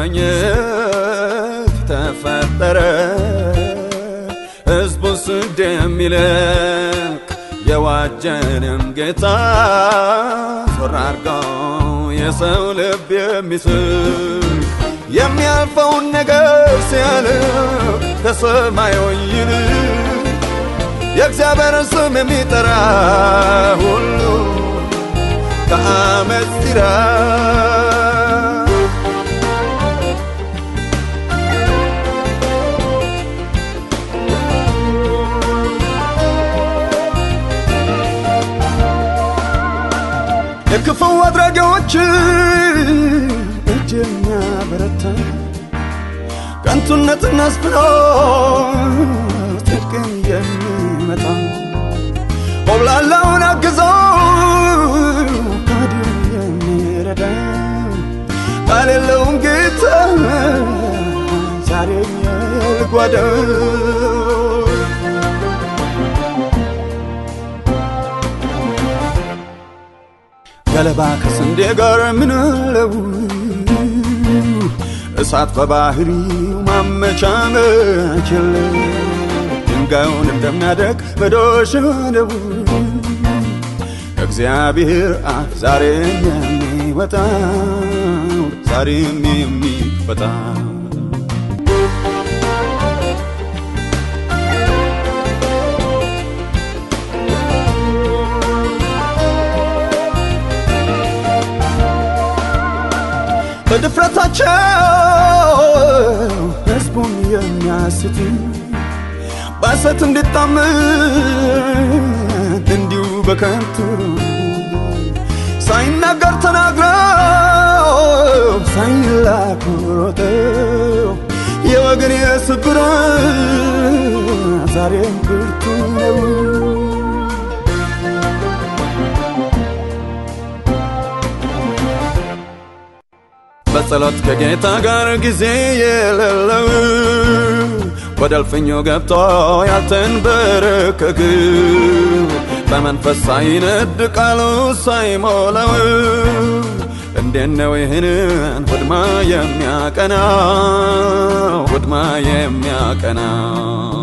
ለመዋኘት ተፈጠረ ሕዝቡን ስድ የሚልክ የዋጀንም ጌታ ዞር አርገው የሰው ልብ የሚስብ የሚያልፈውን ነገር ሲያልፍ ከሰማዩ ይልቅ የእግዚአብሔርን ስም የሚጠራ ሁሉ ከአመፅ ይራቅ። የክፉ አድራጊዎች እጅ የሚያበረታ ከንቱነትን አስፍኖ ጽድቅን የሚመታ ሆብላላውን አግዞ ከዲሁ የሚረዳ ቃል የለውም ጌታ ዛሬ የልጓደው ገለባ ከስንዴ ጋር ምንለው እሳት በባህሪው ማመቻመች የለው ድንጋዩን እንደሚያደቅ መዶሻ ነው እግዚአብሔር አፍ ዛሬም የሚወጣው ዛሬም የሚወጣው በድፍረታቸው ሕዝቡን የሚያስቱ በሐሰት እንዲታመን እንዲሁ በከንቱ ሳይናገር ተናግረው ሳይላኩ ሮጠው የወገን የስብራት ዛሬም ብርቱ ነው። በጸሎት ከጌታ ጋር ጊዜ የሌለው ወደ እልፍኙ ገብቶ ያልተንበረከክ በመንፈስ ሳይነድ ቃሉ ሳይሞላው እንዴት ነው ይህንን ውድማ የሚያቀናው ውድማ የሚያቀናው